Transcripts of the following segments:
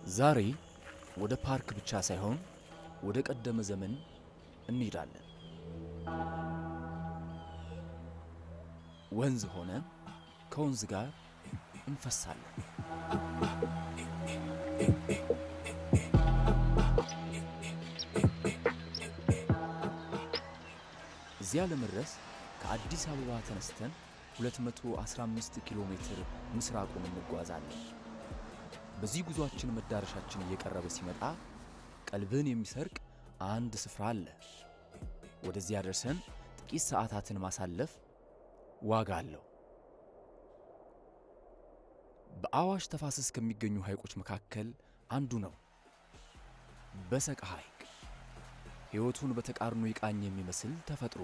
ዛሬ ወደ ፓርክ ብቻ ሳይሆን ወደ ቀደመ ዘመን እንሄዳለን። ወንዝ ሆነ ከወንዝ ጋር እንፈሳለን። እዚያ ለመድረስ ከአዲስ አበባ ተነስተን 215 ኪሎ ሜትር ምስራቁን እንጓዛለን። በዚህ ጉዟችን መዳረሻችን እየቀረበ ሲመጣ ቀልብን የሚሰርቅ አንድ ስፍራ አለ። ወደዚያ ደርሰን ጥቂት ሰዓታትን ማሳለፍ ዋጋ አለው። በአዋሽ ተፋሰስ ከሚገኙ ሐይቆች መካከል አንዱ ነው በሰቃ ሐይቅ። ሕይወቱን በተቃርኖ ይቃኝ የሚመስል ተፈጥሮ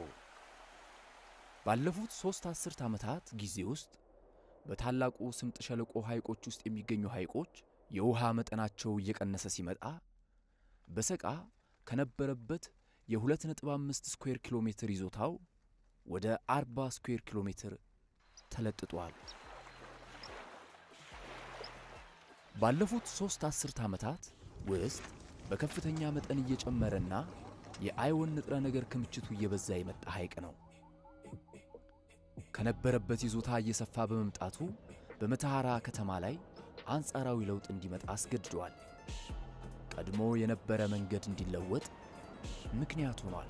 ባለፉት ሦስት አስርት ዓመታት ጊዜ ውስጥ በታላቁ ስምጥ ሸለቆ ሐይቆች ውስጥ የሚገኙ ሐይቆች የውሃ መጠናቸው እየቀነሰ ሲመጣ በሰቃ ከነበረበት የ2.5 ስኩዌር ኪሎ ሜትር ይዞታው ወደ 40 ስኩዌር ኪሎ ሜትር ተለጥጧል። ባለፉት ሦስት አስርት ዓመታት ውስጥ በከፍተኛ መጠን እየጨመረና የአይወን ንጥረ ነገር ክምችቱ እየበዛ የመጣ ሐይቅ ነው። ከነበረበት ይዞታ እየሰፋ በመምጣቱ በመተሐራ ከተማ ላይ አንጻራዊ ለውጥ እንዲመጣ አስገድዷል። ቀድሞ የነበረ መንገድ እንዲለወጥ ምክንያት ሆኗል።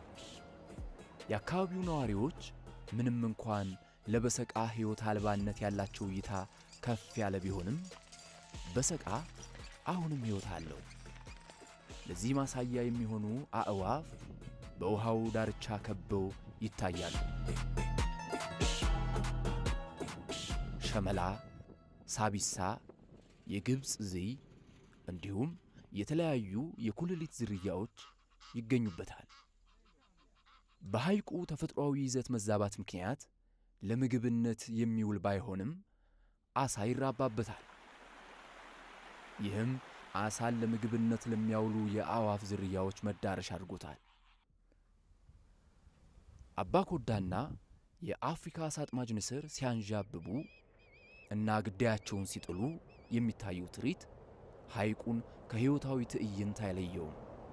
የአካባቢው ነዋሪዎች ምንም እንኳን ለበሰቃ ሕይወት አልባነት ያላቸው እይታ ከፍ ያለ ቢሆንም በሰቃ አሁንም ሕይወት አለው። ለዚህ ማሳያ የሚሆኑ አዕዋፍ በውሃው ዳርቻ ከበው ይታያሉ። ሸመላ፣ ሳቢሳ፣ የግብፅ ዝይ እንዲሁም የተለያዩ የኩልሊት ዝርያዎች ይገኙበታል። በሐይቁ ተፈጥሯዊ ይዘት መዛባት ምክንያት ለምግብነት የሚውል ባይሆንም ዓሣ ይራባበታል። ይህም ዓሣን ለምግብነት ለሚያውሉ የአዕዋፍ ዝርያዎች መዳረሻ አድርጎታል። አባኮዳና የአፍሪካ ዓሣ አጥማጅ ንስር ሲያንዣብቡ እና ግዳያቸውን ሲጥሉ የሚታየው ትርኢት ሐይቁን ከሕይወታዊ ትዕይንት አይለየውም።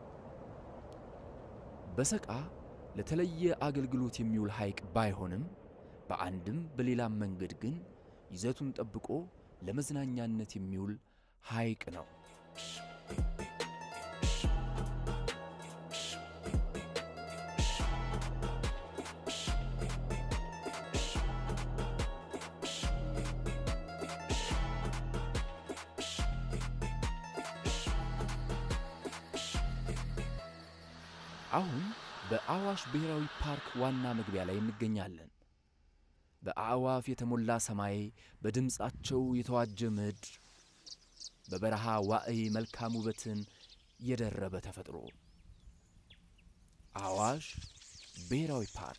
በሰቃ ለተለየ አገልግሎት የሚውል ሐይቅ ባይሆንም በአንድም በሌላም መንገድ ግን ይዘቱን ጠብቆ ለመዝናኛነት የሚውል ሐይቅ ነው። አሁን በአዋሽ ብሔራዊ ፓርክ ዋና መግቢያ ላይ እንገኛለን። በአዕዋፍ የተሞላ ሰማይ፣ በድምፃቸው የተዋጀ ምድር፣ በበረሃ ዋዕይ መልካም ውበትን የደረበ ተፈጥሮ። አዋሽ ብሔራዊ ፓርክ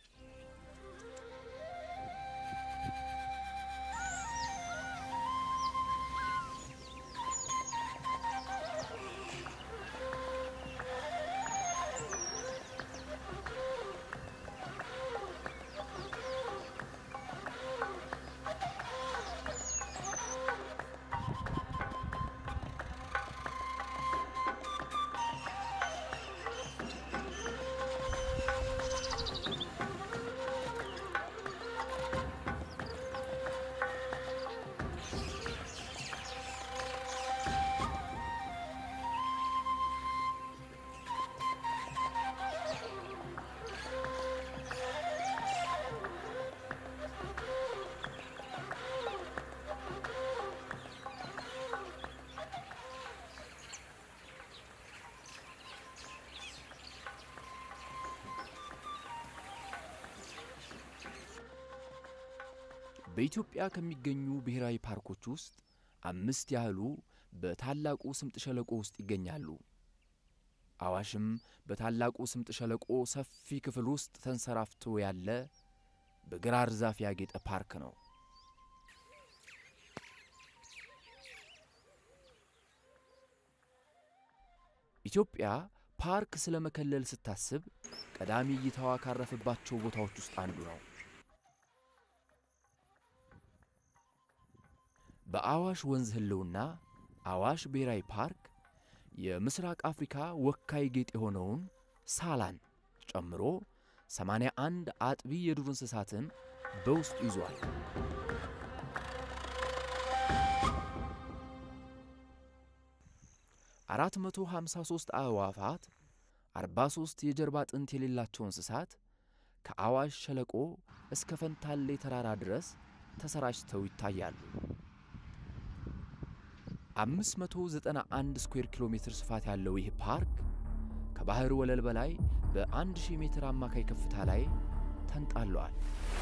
በኢትዮጵያ ከሚገኙ ብሔራዊ ፓርኮች ውስጥ አምስት ያህሉ በታላቁ ስምጥ ሸለቆ ውስጥ ይገኛሉ። አዋሽም በታላቁ ስምጥ ሸለቆ ሰፊ ክፍል ውስጥ ተንሰራፍቶ ያለ በግራር ዛፍ ያጌጠ ፓርክ ነው። ኢትዮጵያ ፓርክ ስለ መከለል ስታስብ ቀዳሚ እይታዋ ካረፈባቸው ቦታዎች ውስጥ አንዱ ነው። በአዋሽ ወንዝ ህልውና አዋሽ ብሔራዊ ፓርክ የምስራቅ አፍሪካ ወካይ ጌጥ የሆነውን ሳላን ጨምሮ 81 አጥቢ የዱር እንስሳትን በውስጡ ይዟል። አራት መቶ ሃምሳ ሦስት አዕዋፋት፣ 43 የጀርባ አጥንት የሌላቸው እንስሳት ከአዋሽ ሸለቆ እስከ ፈንታሌ ተራራ ድረስ ተሰራጭተው ይታያሉ። 591 ስኩዌር ኪሎ ሜትር ስፋት ያለው ይህ ፓርክ ከባህር ወለል በላይ በ1000 ሜትር አማካይ ከፍታ ላይ ተንጣሏል።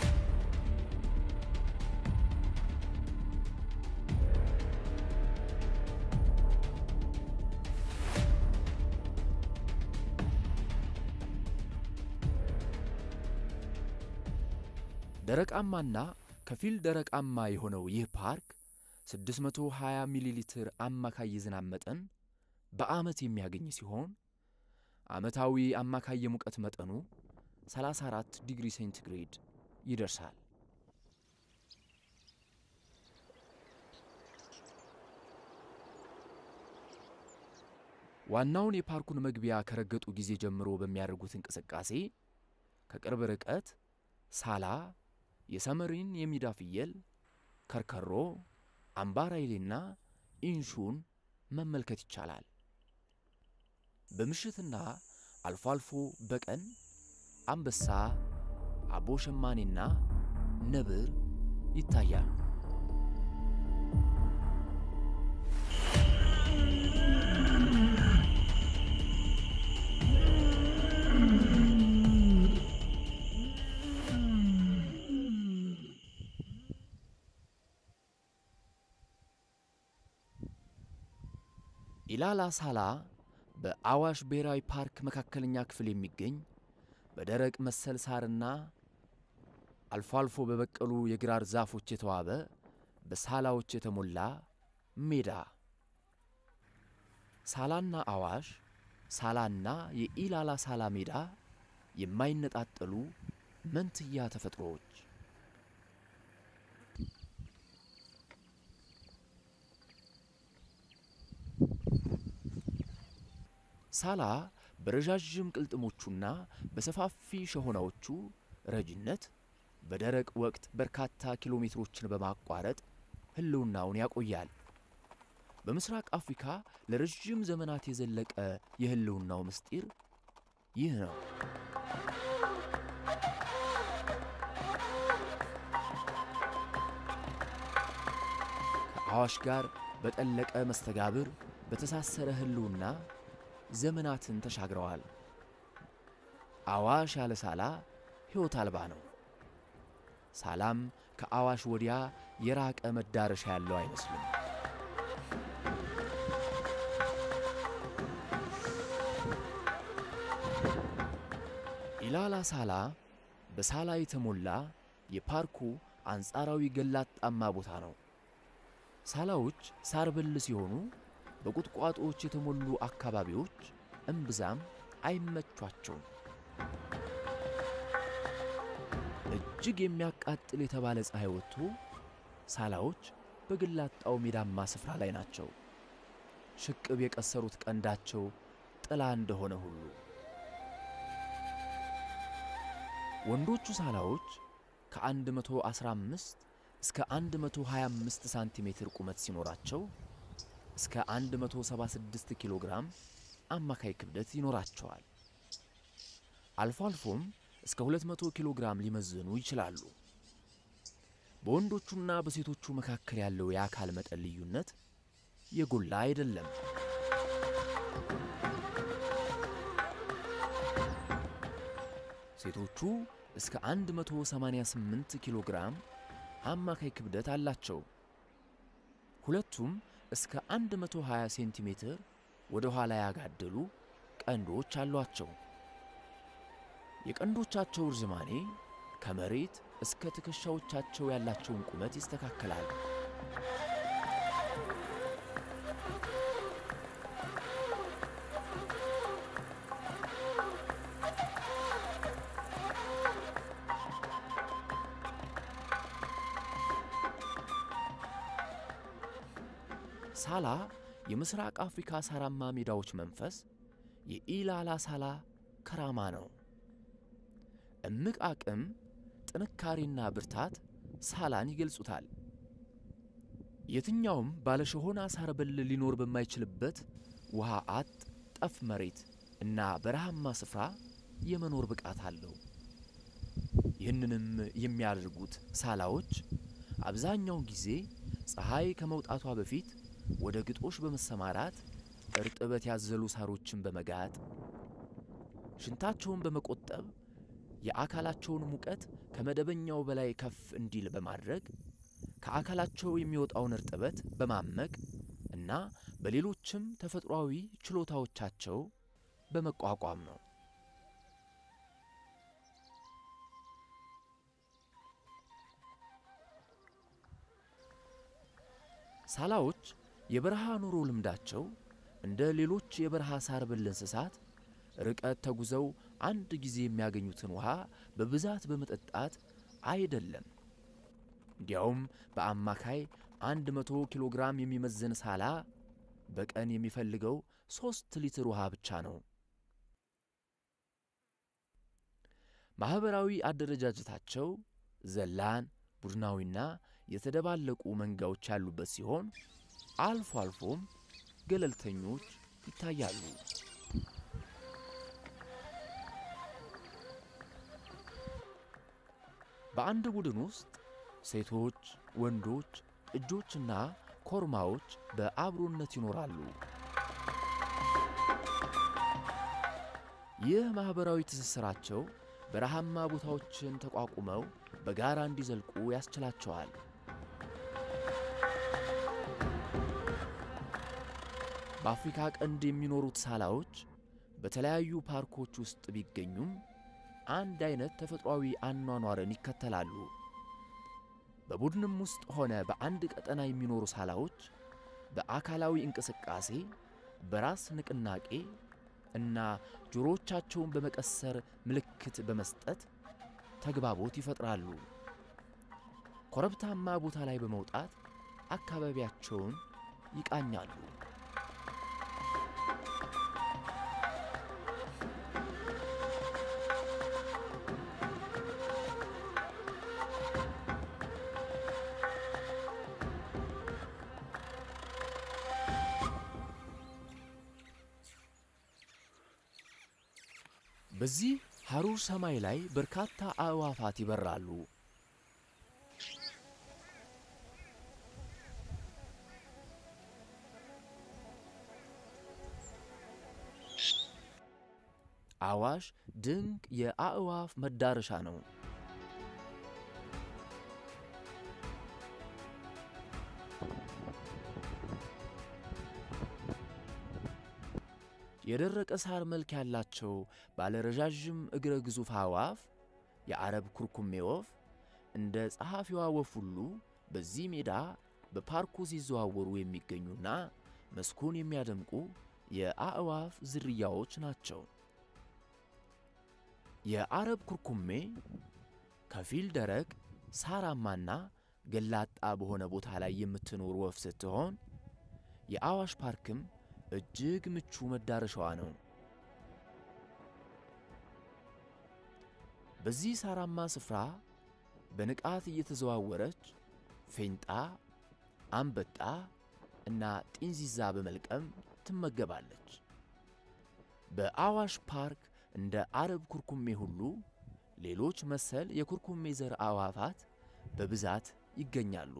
ደረቃማና ከፊል ደረቃማ የሆነው ይህ ፓርክ 620 ሚሊ ሊትር አማካይ የዝናብ መጠን በዓመት የሚያገኝ ሲሆን ዓመታዊ አማካይ የሙቀት መጠኑ 34 ዲግሪ ሴንቲግሬድ ይደርሳል። ዋናውን የፓርኩን መግቢያ ከረገጡ ጊዜ ጀምሮ በሚያደርጉት እንቅስቃሴ ከቅርብ ርቀት ሳላ፣ የሰመሪን የሚዳ ፍየል፣ ከርከሮ፣ አምባራይሌና ኢንሹን መመልከት ይቻላል። በምሽትና አልፎ አልፎ በቀን አንበሳ፣ አቦ ሸማኔና ነብር ይታያሉ። ኢላላ ሳላ በአዋሽ ብሔራዊ ፓርክ መካከለኛ ክፍል የሚገኝ በደረቅ መሰል ሳርና አልፎ አልፎ በበቀሉ የግራር ዛፎች የተዋበ በሳላዎች የተሞላ ሜዳ። ሳላና አዋሽ፣ ሳላና የኢላላ ሳላ ሜዳ የማይነጣጠሉ መንትያ ተፈጥሮዎች። ሳላ በረዣዥም ቅልጥሞቹና በሰፋፊ ሸሆናዎቹ ረጅነት በደረቅ ወቅት በርካታ ኪሎ ሜትሮችን በማቋረጥ ሕልውናውን ያቆያል። በምስራቅ አፍሪካ ለረዥም ዘመናት የዘለቀ የሕልውናው ምስጢር ይህ ነው። ከአዋሽ ጋር በጠለቀ መስተጋብር በተሳሰረ ሕልውና ዘመናትን ተሻግረዋል። አዋሽ ያለ ሳላ ሕይወት አልባ ነው። ሳላም ከአዋሽ ወዲያ የራቀ መዳረሻ ያለው አይመስልም። ኢላላ ሳላ በሳላ የተሞላ የፓርኩ አንጻራዊ ገላጣማ ቦታ ነው። ሳላዎች ሳር ብል ሲሆኑ በቁጥቋጦዎች የተሞሉ አካባቢዎች እምብዛም አይመቿቸውም። እጅግ የሚያቃጥል የተባለ ፀሐይ ወጥቶ ሳላዎች በግላጣው ሜዳማ ስፍራ ላይ ናቸው። ሽቅብ የቀሰሩት ቀንዳቸው ጥላ እንደሆነ ሁሉ ወንዶቹ ሳላዎች ከ115 እስከ 125 ሳንቲሜትር ቁመት ሲኖራቸው እስከ 176 ኪሎ ግራም አማካይ ክብደት ይኖራቸዋል። አልፎ አልፎም እስከ 200 ኪሎ ግራም ሊመዝኑ ይችላሉ። በወንዶቹና በሴቶቹ መካከል ያለው የአካል መጠን ልዩነት የጎላ አይደለም። ሴቶቹ እስከ 188 ኪሎ ግራም አማካይ ክብደት አላቸው። ሁለቱም እስከ 120 ሴንቲሜትር ወደ ኋላ ያጋደሉ ቀንዶች አሏቸው። የቀንዶቻቸው ርዝማኔ ከመሬት እስከ ትከሻዎቻቸው ያላቸውን ቁመት ይስተካከላል። ሳላ የምስራቅ አፍሪካ ሳራማ ሜዳዎች መንፈስ የኢላላ ሳላ ከራማ ነው። እምቅ አቅም፣ ጥንካሬና ብርታት ሳላን ይገልጹታል። የትኛውም ባለሸሆና ሳር በል ሊኖር በማይችልበት ውሃ አጥ ጠፍ መሬት እና በረሃማ ስፍራ የመኖር ብቃት አለው። ይህንንም የሚያደርጉት ሳላዎች አብዛኛውን ጊዜ ፀሐይ ከመውጣቷ በፊት ወደ ግጦሽ በመሰማራት እርጥበት ያዘሉ ሳሮችን በመጋጥ ሽንታቸውን በመቆጠብ የአካላቸውን ሙቀት ከመደበኛው በላይ ከፍ እንዲል በማድረግ ከአካላቸው የሚወጣውን እርጥበት በማመቅ እና በሌሎችም ተፈጥሯዊ ችሎታዎቻቸው በመቋቋም ነው። ሳላዎች የበረሃ ኑሮ ልምዳቸው እንደ ሌሎች የበረሃ ሳር ብል እንስሳት ርቀት ተጉዘው አንድ ጊዜ የሚያገኙትን ውሃ በብዛት በመጠጣት አይደለም። እንዲያውም በአማካይ አንድ መቶ ኪሎ ግራም የሚመዝን ሳላ በቀን የሚፈልገው ሦስት ሊትር ውሃ ብቻ ነው። ማኅበራዊ አደረጃጀታቸው ዘላን፣ ቡድናዊና የተደባለቁ መንጋዎች ያሉበት ሲሆን አልፎ አልፎም ገለልተኞች ይታያሉ። በአንድ ቡድን ውስጥ ሴቶች፣ ወንዶች፣ ጥጆችና ኮርማዎች በአብሮነት ይኖራሉ። ይህ ማኅበራዊ ትስስራቸው በረሃማ ቦታዎችን ተቋቁመው በጋራ እንዲዘልቁ ያስችላቸዋል። በአፍሪካ ቀንድ የሚኖሩት ሳላዎች በተለያዩ ፓርኮች ውስጥ ቢገኙም አንድ አይነት ተፈጥሯዊ አኗኗርን ይከተላሉ። በቡድንም ውስጥ ሆነ በአንድ ቀጠና የሚኖሩ ሳላዎች በአካላዊ እንቅስቃሴ፣ በራስ ንቅናቄ እና ጆሮዎቻቸውን በመቀሰር ምልክት በመስጠት ተግባቦት ይፈጥራሉ። ኮረብታማ ቦታ ላይ በመውጣት አካባቢያቸውን ይቃኛሉ። በዚህ ሐሩር ሰማይ ላይ በርካታ አዕዋፋት ይበራሉ። አዋሽ ድንቅ የአዕዋፍ መዳረሻ ነው። የደረቀ ሳር መልክ ያላቸው ባለረዣዥም እግረ ግዙፍ አዕዋፍ የአረብ ኩርኩሜ ወፍ እንደ ጸሐፊዋ ወፍ ሁሉ በዚህ ሜዳ በፓርኩ ሲዘዋወሩ የሚገኙና መስኩን የሚያደምቁ የአዕዋፍ ዝርያዎች ናቸው። የአረብ ኩርኩሜ ከፊል ደረቅ ሳራማና ገላጣ በሆነ ቦታ ላይ የምትኖር ወፍ ስትሆን የአዋሽ ፓርክም እጅግ ምቹ መዳረሻዋ ነው። በዚህ ሳራማ ስፍራ በንቃት እየተዘዋወረች ፌንጣ፣ አንበጣ እና ጢንዚዛ በመልቀም ትመገባለች። በአዋሽ ፓርክ እንደ አረብ ኩርኩሜ ሁሉ ሌሎች መሰል የኩርኩሜ ዘር አዕዋፋት በብዛት ይገኛሉ።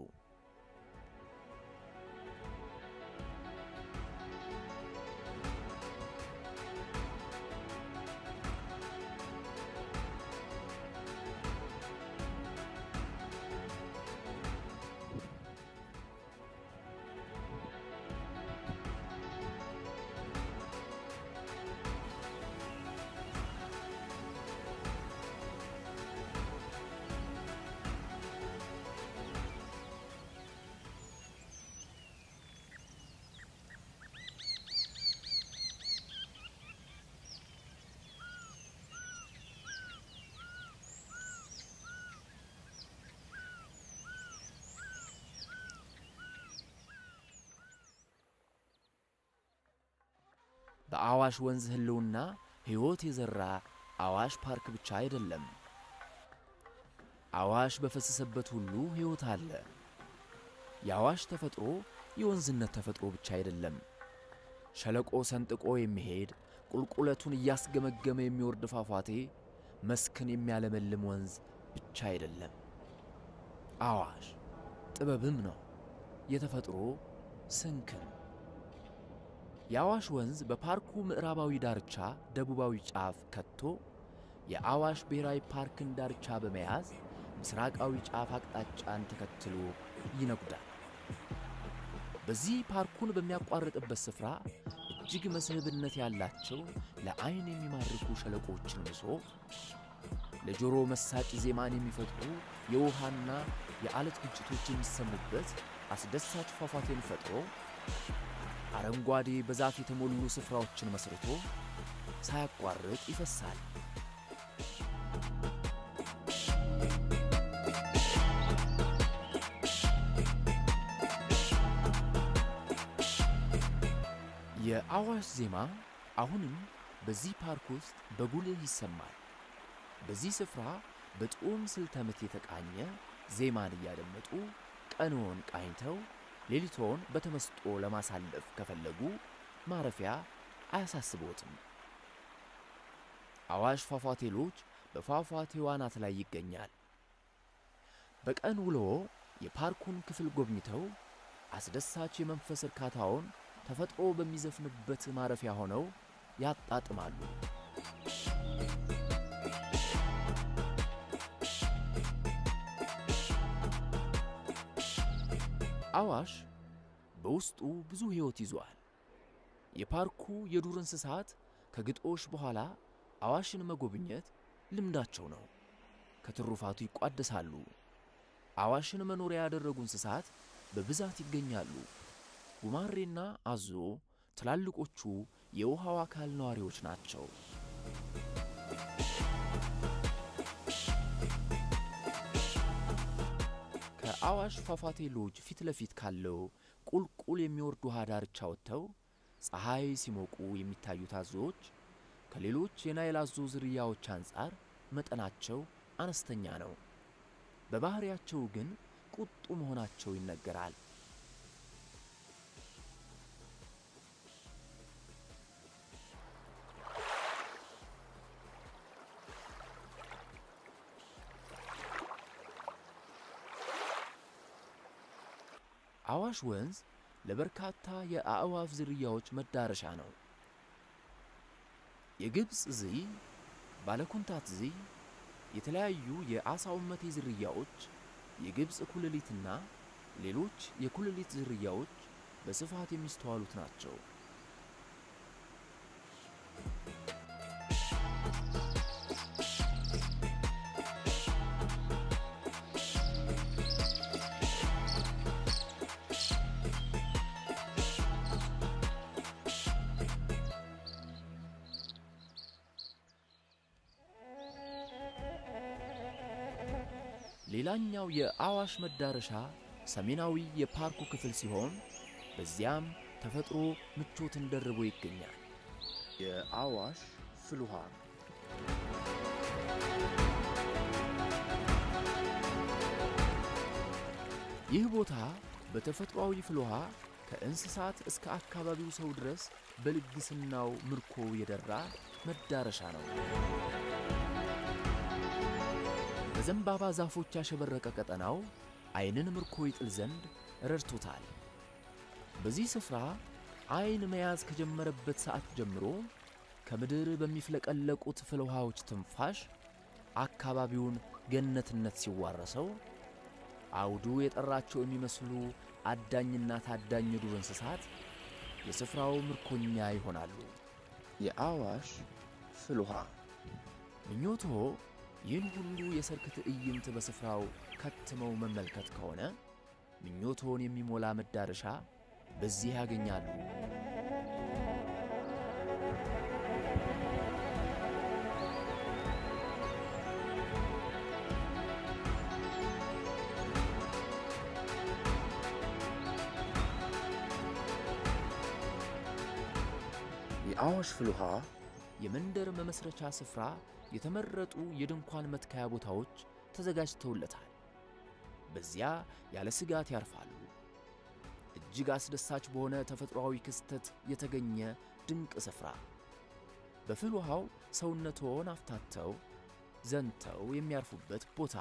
በአዋሽ ወንዝ ሕልውና ሕይወት የዘራ አዋሽ ፓርክ ብቻ አይደለም። አዋሽ በፈሰሰበት ሁሉ ሕይወት አለ። የአዋሽ ተፈጥሮ የወንዝነት ተፈጥሮ ብቻ አይደለም። ሸለቆ ሰንጥቆ የሚሄድ ቁልቁለቱን እያስገመገመ የሚወርድ ፏፏቴ፣ መስክን የሚያለመልም ወንዝ ብቻ አይደለም። አዋሽ ጥበብም ነው፣ የተፈጥሮ ስንክን። የአዋሽ ወንዝ በፓርኩ ምዕራባዊ ዳርቻ ደቡባዊ ጫፍ ከቶ የአዋሽ ብሔራዊ ፓርክን ዳርቻ በመያዝ ምስራቃዊ ጫፍ አቅጣጫን ተከትሎ ይነጉዳል። በዚህ ፓርኩን በሚያቋርጥበት ስፍራ እጅግ መስህብነት ያላቸው ለዓይን የሚማርኩ ሸለቆችን ምሶ ለጆሮ መሳጭ ዜማን የሚፈጥሩ የውሃና የዓለት ግጭቶች የሚሰሙበት አስደሳች ፏፏቴን ፈጥሮ አረንጓዴ በዛፍ የተሞሉ ስፍራዎችን መስርቶ ሳያቋርጥ ይፈሳል። የአዋሽ ዜማ አሁንም በዚህ ፓርክ ውስጥ በጉልህ ይሰማል። በዚህ ስፍራ በጥዑም ስልተ ምት የተቃኘ ዜማን እያደመጡ ቀንዎን ቃኝተው ሌሊቶን በተመስጦ ለማሳለፍ ከፈለጉ ማረፊያ አያሳስቦትም። አዋሽ ፏፏቴ ሎጅ በፏፏቴው አናት ላይ ይገኛል። በቀን ውሎ የፓርኩን ክፍል ጎብኝተው አስደሳች የመንፈስ እርካታውን ተፈጥሮ በሚዘፍንበት ማረፊያ ሆነው ያጣጥማሉ። አዋሽ በውስጡ ብዙ ሕይወት ይዟል። የፓርኩ የዱር እንስሳት ከግጦሽ በኋላ አዋሽን መጎብኘት ልምዳቸው ነው። ከትሩፋቱ ይቋደሳሉ። አዋሽን መኖሪያ ያደረጉ እንስሳት በብዛት ይገኛሉ። ጉማሬና አዞ ትላልቆቹ የውሃው አካል ነዋሪዎች ናቸው። ከአዋሽ ፏፏቴ ሎጅ ፊት ለፊት ካለው ቁልቁል የሚወርድ ውሃ ዳርቻ ወጥተው ፀሐይ ሲሞቁ የሚታዩት አዞዎች ከሌሎች የናይል አዞ ዝርያዎች አንጻር መጠናቸው አነስተኛ ነው። በባህሪያቸው ግን ቁጡ መሆናቸው ይነገራል። አዋሽ ወንዝ ለበርካታ የአእዋፍ ዝርያዎች መዳረሻ ነው። የግብፅ ዝይ፣ ባለኩንታት ዝይ፣ የተለያዩ የአሳውመቴ ዝርያዎች፣ የግብፅ ኩልሊትና ሌሎች የኩልሊት ዝርያዎች በስፋት የሚስተዋሉት ናቸው። ሌላኛው የአዋሽ መዳረሻ ሰሜናዊ የፓርኩ ክፍል ሲሆን በዚያም ተፈጥሮ ምቾትን ደርቦ ይገኛል። የአዋሽ ፍልውሃ ይህ ቦታ በተፈጥሯዊ ፍልውሃ ከእንስሳት እስከ አካባቢው ሰው ድረስ በልግስናው ምርኮ የደራ መዳረሻ ነው። በዘንባባ ዛፎች ያሸበረቀ ቀጠናው ዓይንን ምርኮ ይጥል ዘንድ ረድቶታል። በዚህ ስፍራ ዓይን መያዝ ከጀመረበት ሰዓት ጀምሮ ከምድር በሚፍለቀለቁት ፍልውሃዎች ትንፋሽ አካባቢውን ገነትነት ሲዋረሰው አውዱ የጠራቸው የሚመስሉ አዳኝና ታዳኝ የዱር እንስሳት የስፍራው ምርኮኛ ይሆናሉ። የአዋሽ ፍልውሃ ምኞቶ ይህን ሁሉ የሰርክ ትዕይንት በስፍራው ከትመው መመልከት ከሆነ ምኞቶን የሚሞላ መዳረሻ በዚህ ያገኛሉ። የአዋሽ ፍልውሃ የመንደር መመስረቻ ስፍራ የተመረጡ የድንኳን መትከያ ቦታዎች ተዘጋጅተውለታል። በዚያ ያለ ስጋት ያርፋሉ። እጅግ አስደሳች በሆነ ተፈጥሯዊ ክስተት የተገኘ ድንቅ ስፍራ በፍልውሃው ሰውነትዎን አፍታተው ዘንተው የሚያርፉበት ቦታ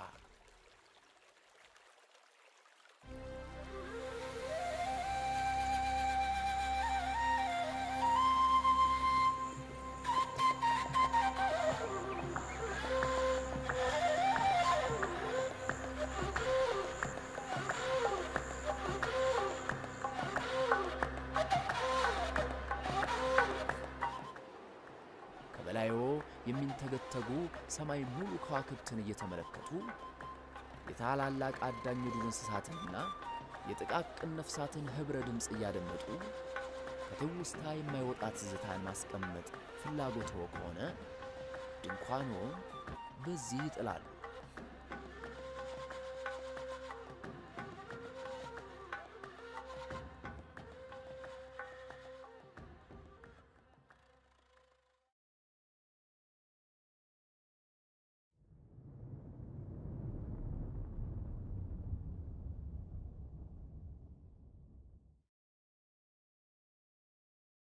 ከበላዮ የሚንተገተጉ ሰማይ ሙሉ ከዋክብትን እየተመለከቱ የታላላቅ አዳኝ የዱር እንስሳትንና የጥቃቅን ነፍሳትን ኅብረ ድምፅ እያደመጡ ከትውስታ የማይወጣ ትዝታን ማስቀመጥ ፍላጎትዎ ከሆነ ድንኳንዎን በዚህ ይጥላሉ።